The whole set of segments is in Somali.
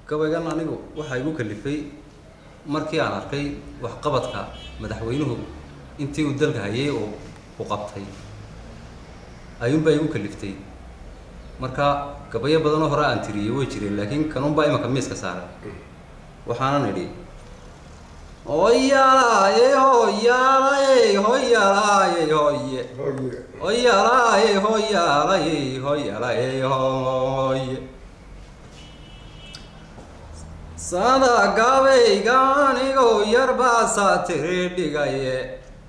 gabaygan anigu waxaa igu kalifay markii aan arkay waxqabadka madaxweynuhu intii uu dalka hayay oo u qabtay ayuunbaa igu kaliftay marka gabayo badanoo hore aan tiriyey way jireen laakiin kanunbaa imanka miiska saaray waxaanan idhi hoyalaye hoyalaye hoyalaye hoye hoyalaye hoyalaye hoyalaye hoye sada gabayga anigoo yarbaasaa tiri dhigaye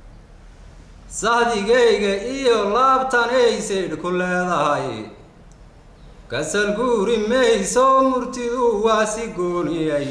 sahdigayga iyo laabtanaysaydh ku leedahay kasal guuri mayso murtidu waa si gooniyay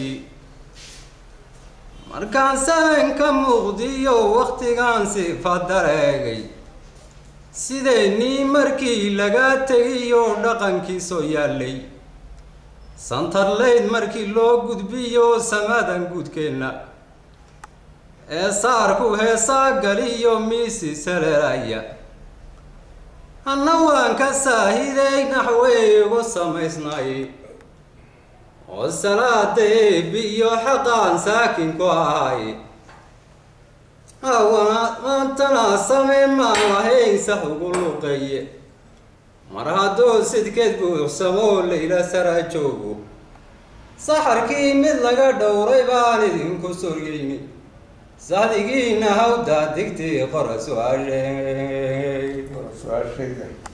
markaan sahanka muuqdiyo wakhtigaan sifa dareegay sidaynii markii laga tegiyo dhaqankiisoo yaallay santarlayd markii loo gudbiyo samadan guudkeenna ee saarku heesaa galiyo miisi saleelaya hanna waan ka saahiday naxweygu samaysnay oo salaada eebiyo xaqaan saakin ku ahay hawana maantana same maan lahayn sax ugu luqeeye mar hadduu sidkeed buuxsamoo layla saraa joogo saxarkii mid laga dhowray baan idinku soryeyni sahdigiina hawdaa digtii qora su-aashe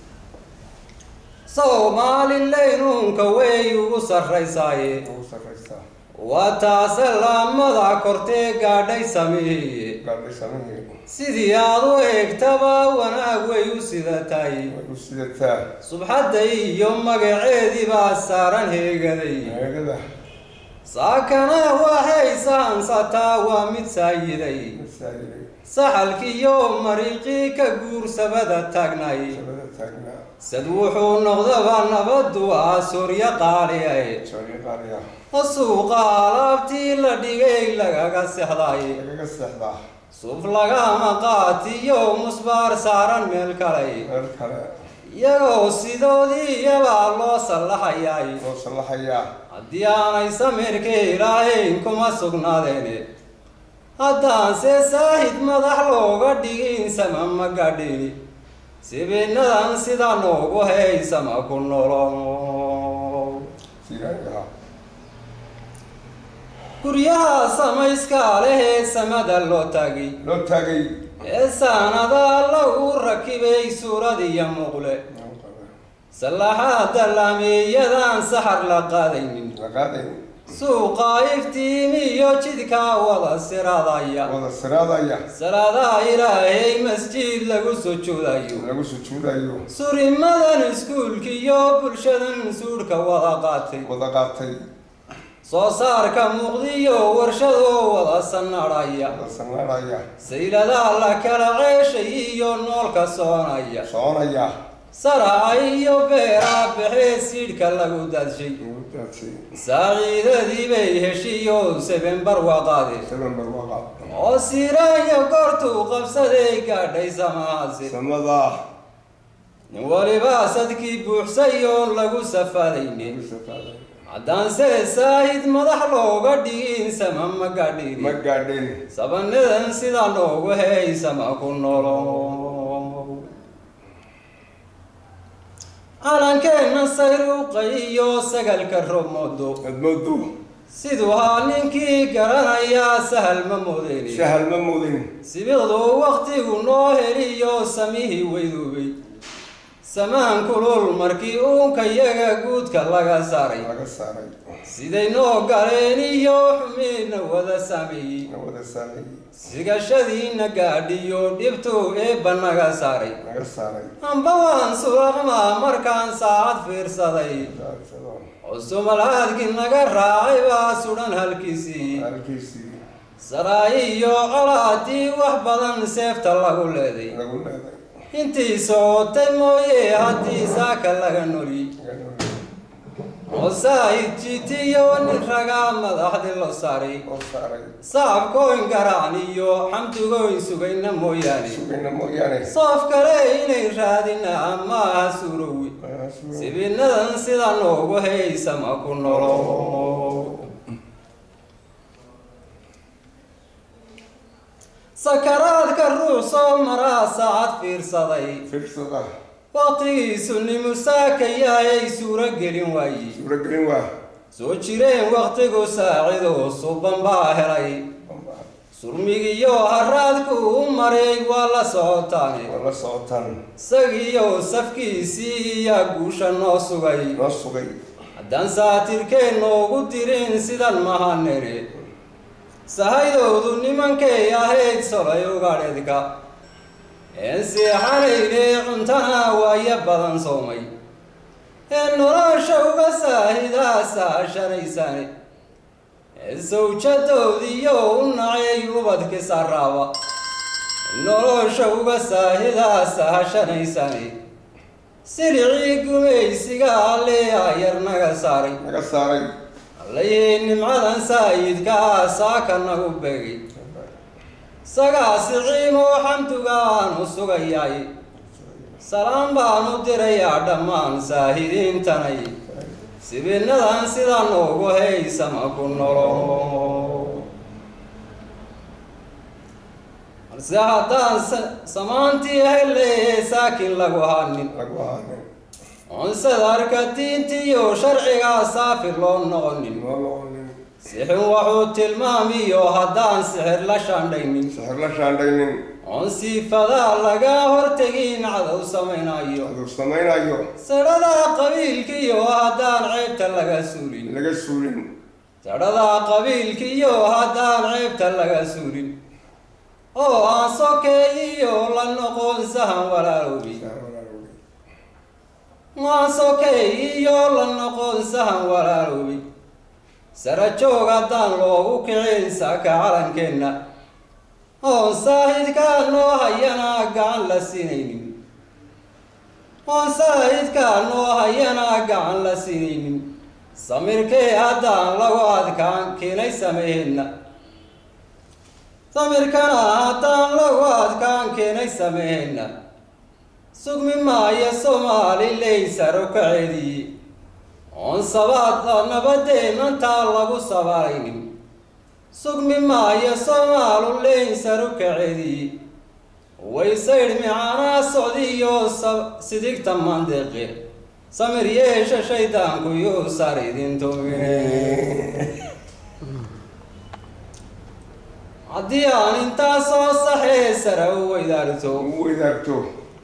soomaalileynuunka wey ugu sarraysaaye waa taase laamada kortee gaadhay sameeye sidii aad u eegtaba wanaag way u sidataay subxadda iyo magaceedii baa saaran heegaday saakana waxay saansataa waa mid saayiday saxalkiiyo mariiqii ka guursabada taagnay sad wuxuu noqdaba nabadu ah sooryo qaaliay suuqa alaabtii la dhigay lagaga sexday suuf lagama qaatiyo musbaar saaran meel kalay iyagoo sidoodii iyabaa loo sallaxayay haddii aanay samirkii ilaahayn kuma sugnaadeene haddaanse saahid madax looga dhigin sama ma gadhini sibinadan sida noogu haysama ku nolo guryaha samayska lehee samada loo taagay loo taagay ee saanadaa lagu rakibay suuradiyo muuqle sallaxaada laameeyadan saxar la qaadaynin la qaaday suuqa iftiimiyo jidkaa wada siradaya wada siraadaya salaadaha ilaahay masjid lagu sujuudayo lagu sujuudayo surimadan iskuulkiyo bulshadan suudhka wada qaatay wada qaatay soo saarka muuqdiyo warshadoo wada sanadhaya wada sanaadaya sayladaa la kala ceeshay iyo noolka soonaya soconaya saraca iyo beeraa baxee siidhka lagu daadshay lagu daadsay saaciidadii bay heshiyo sebenbar waqaade seven barwaqa oo siiraanya goortuu qabsaday gaadhay samahaasi samada nin waliba sadkii buuxsay oon lagu safaadaynin lagu safaaday haddaanse saahid madax looga dhigin sama ma ma gadhiri gaadhin sabanadan sida noogu haysama ku nolo calankeenna sayruuqa iyo sagalka romodo admoodo siduu haa ninkii garanayaa sahal ma moodeyni sahal ma mudin sibiqdu waktigu noo heliyo samihii weyduubay samaan kulul markii uunka yaga guudka laga saaray laga saaray siday noo galeen iyo xumiina wada saameeyey na wada saaray sigashadiina gaadhiyo dhibtuu eebba naga saaray laga saaray amba waan suuqmaa markaan saacad fiirsaday Saadsado. cusumalaadkii naga raacay baa sudhan halkiisii halkiisii saraayi iyo colaadii wax badan seefta lagu leeday lagu leeday intii socotay mooye haddii saaka laga noli oo saahid jitiyo nin ragaa madaxdii loo saaray oo saaray sacabkooyn garaan iyo xamdigooyn sugayna mooyaane sugayna mooyaane soof kale inay raadina maaha suurowi Waa sibinadan sida noogu haysama ku nolo sakaraadka ruux soo maraa saacad fiirsaday fiirsada waqtigiisu nimusaakayaayay suuro gelin waaye suuragelin waa soo jireen waqtigu saacidoo suban baa helay surmigiyo haraadku u maray waa la socotaane waa la socotaan isagiyo safkiisii iyaa guusha noo sugay noo sugay haddaan saatirkeen noogu dirin sidan mahanere sahaydoodu nimankay ahayd solay ugadheedka een seexanayne cuntana waayo badan soomay ee nolosha uga saahidaa saashanaysane ee sawjadoodiyo u nacay ubadki saraaba nolosha uga saahidaa saashanaysane silicii gumaysiga alle ayar naga saaray naga saaray allayhii nimcadan saayidkaa saaka nagu begay sagaasi ciimoo xamduga aanu sugayaay salaam baanu dirayaa dhammaan saahidiintanay sibinadan sida noogu haysama ku nolo balse haddaan samaantii hele saakin lagu hanin lagu ahaanin onsadarka diintiyo sharcigaa saafi loo noqonin noo noqonin sixin wuxuu tilmaamiyo haddaan sixir la shaandhaynin sixir la shaandhaynin oon siifadaa laga hortegin cadow samaynayo aduu samaynayo sadhada qabiilkiyo haddaan ceebta laga suulin laga suulin sadhada qabiilkiyo haddaan ceebta laga suulin oo aan sokeeyiyo la noqon sahan walaalowbi aan sokeeyiyo la noqon sahan walaalowbi sara joog haddaan loogu kicin saaka calankeenna oon saahidkaa noo hayana gacan la siinaynin oon saahidkaa noo hayana gacan la siinaynin samirkee haddaan lagu adkaan keenay sameheenna samirkana haddaan lagu adkaan keenay sameheenna sugmi maayo soomaaliley saro kaceediye oon sabaada nabadeennantaa lagu sabaalaynin sugmi maayo soomaaluleyn saru kaceediye waysaydh micanaa socdiyo sidigta mandeeqe samir yeesha shaydaanku yuu sar idin tumine haddii aan intaa soo saxee sara u weydaarto u weydaarto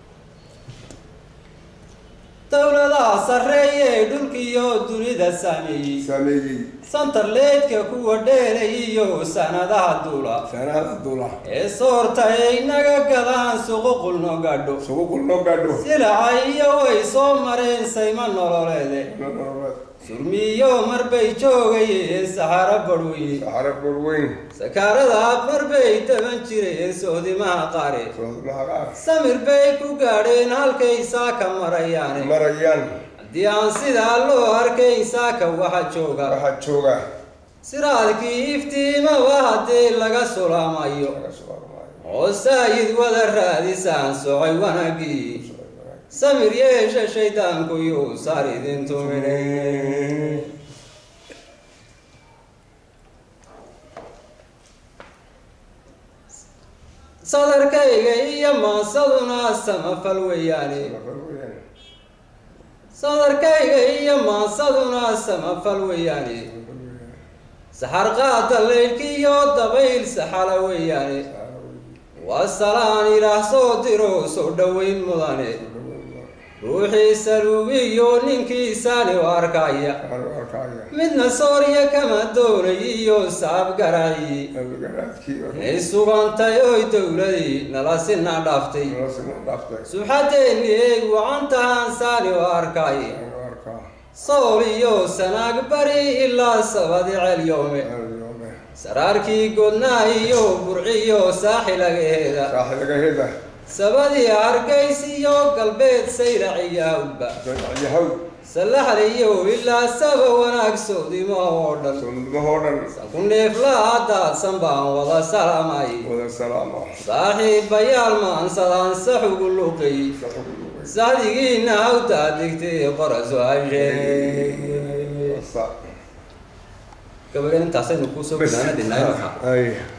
dowladaha sarreeye ee dhulkiiyo dunida saameeyey saameeyey santarleedka kuwa dheelay iyo sanadaha duula saanahada dula ee soorta ay naga gadaan suququl noo gaadho suququl noo gaadho silaca iyo way soo mareen sayma nololeede surmiyo marbay joogayeen saxaro badhweyne saxaro barweyn sakaarada marbay daban jireen soodimaha qaare soodmaha qaar samir bay ku gaadheen halkay saaka marayaane marayaan haddii aan sidaa loo arkayn saaka waxa jooga waxaa jooga siraadkii iftiimaba haddii laga sulaamayo laga soo armaayo oo saayid wada raadisaan socay wanaagii samir yeesha shaydaanku yuu sar idin tumine sadarkayga iyo maansaduna samafal weeyaane sadarkayga iyo maansaduna samafal weeyaane saxar qaada leydhkiiyo dabayl saxala weeyaane waa salaan ilaah soo diro soo dhoweyn mudane ruuxii saluugiyo ninkiisaani u arkaya midna soorya kama doonay iyo saab garaci inay sugantay oy dowladii nala sina dhaaftay subxaddeenni eeg wacantahaan saani u arkay sool iyo sanaag bari ilaa sabadi celyoome saraarkii godnaa iyo burciyo saaxilagaheeda sabadii hargays iyo galbeed sayraciyo hawdba sallaxliyo ilaa saba wanaag soodimaha oo dhan ku neeflaha daadsan baan wada salaamay saaxiibayaal maansadaan saxugu luqay sacdigiina hawtaa digtay qora su-aashe Sa- gabagan intaasaynu kuusoo gunaanadinaa imaka Ay.